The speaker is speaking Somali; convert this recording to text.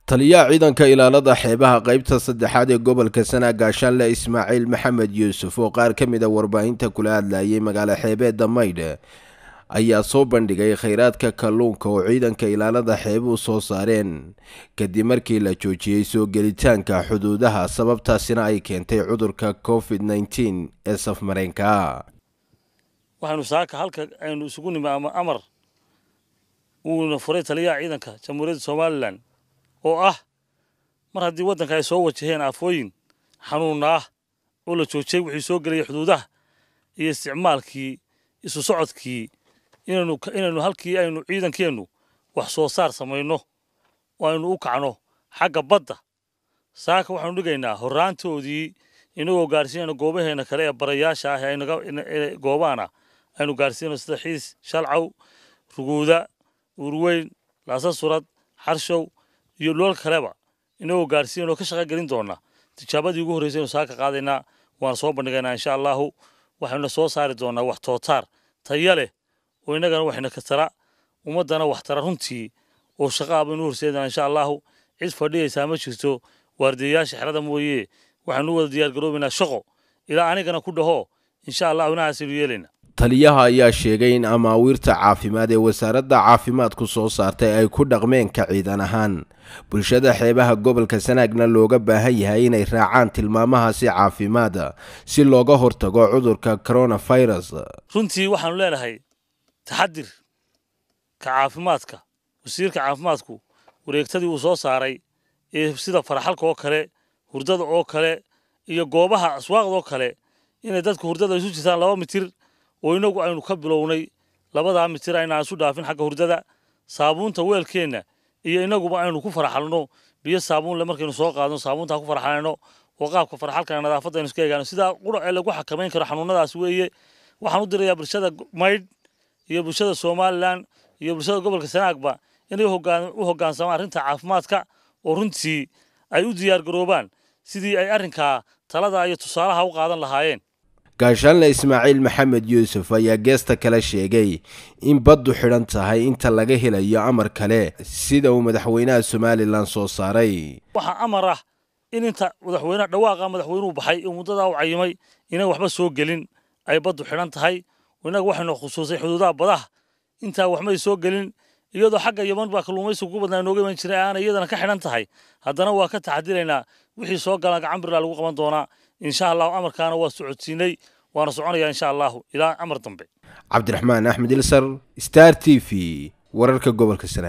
taliyaha ciidanka ilaalada xeebaha qaybta saddexaad ee gobolka sanaa gaashaanle ismaaciil maxamed yuusuf oo qaar ka mid a warbaahinta kula hadlayay magaalo xeebeedda maydh ayaa soo bandhigay kheyraadka kalluunka oo ciidanka ilaalada xeebuhu soo saareen kadib markii la joojiyey soo gelitaanka xuduudaha sababtaasina ay keentay cudurka covid nneteen ee safmareenka waxaynu saaka halka aynu isugu nimi ama amar uuna furay taliyaha ciidanka jamhuuriyadda somalilan oo ah mar haddii waddanka ay soo wajaheen aafooyin xanuunna ah oo la joojiyey wixii soo gelaya xuduudaha iyo isticmaalkii isu socodkii inaynu inaynu halkii aynu ciidankeennu wax soo saar samayno oo aynu u kacno xagga badda saaka waxaanu dhigaynaa horraantoodii inagoo gaarsiinayno goobaheena kale ee barayaasha ah ee goobaana aynu gaarsiinayno sida xiis shalcaw ruguuda uurweyn laasasurad xarshow iyo dhool kaleba inagoo gaarsiinayno ka shaqa gelin doona tijaabadii ugu horreysay aynu saaka qaadaynaa waana soo bandhigaynaa insha allahu waxaynu soo saari doonaa wax tootaar taya leh oo innagana waxayna ka tara ummaddana wax tara runtii oo shaqa abaynu horseedana insha allahu cid fadhiyaysaa ma jirto waardiyayaasha xerada mooye waxaanu u wada diyaargaroobaynaa shaqo ilaa anigana ku dhaho insha allahu inahaasaynu yeelaynaa taliyaha ayaa sheegay in amaawiirta caafimaad ee wasaaradda caafimaadku soo saartay ay ku dhaqmeen ka ciidan ahaan bulshada xeebaha gobolka sanaagna looga baahan yahay inay raacaan tilmaamahaasi caafimaada si looga hortago cudurka coronavirus runtii waxaanu leenahay taxadir ka caafimaadka wasiirka caafimaadku wareegtadii uu soo saaray ee sida faraxalka oo kale hurdada oo kale iyo goobaha aswaaqda oo kale inay dadku hurdada isu jirtaan laba mitir oo inagu aynu ka bilownay labadaa mitir aynaan isu dhaafin xagga hurdada saabuunta weelkeenna iyo inaguba aynu ku faraxalno biyo saabuunle markaynu soo qaadno saabuuntaa ku faraxalayno oo qaabka faraxalkana nadaafadda aynu iska egaano sidaa qura ee lagu xakamayn karo xanuunadaas weeye waxaan u dirayaa bulshada maydh iyo bulshada somalilan iyo bulshada gobolka sanaagba inay u hoggaansamaan arrinta caafimaadka oo runtii ay u diyaargaroobaan sidii ay arrinkaa talada iyo tusaalaha u qaadan lahaayeen gaashaanle ismaaciil maxamed yuusuf ayaa geesta kale sheegay in baddu xidhan tahay inta laga helayo amar kale sida uu madaxweynaha somalilan soo saaray waxaa amar ah in inta madaxweyneha dhawaaqa madaxweynuhu baxay oo muddadaa u cayimay inaan waxba soo gelin ay baddu xidhan tahay innaga waxaynu khusuusay xuduudaha badaha intaa waxmay soo gelin iyadoo xagga yaman baa kalluumaysiga ugu badnaa inooga iman jiray aana iyadana ka xidhan tahay haddana waa ka taxadilaynaa wixii soo galaan gacan birlaa lagu qaban doonaa insha allahu amarkaana waa socodsiinay waana soconayaa insha allahu ilaa amar dambe cabdiraxmaan axmed ilsar star t v wararka gobolka sanaag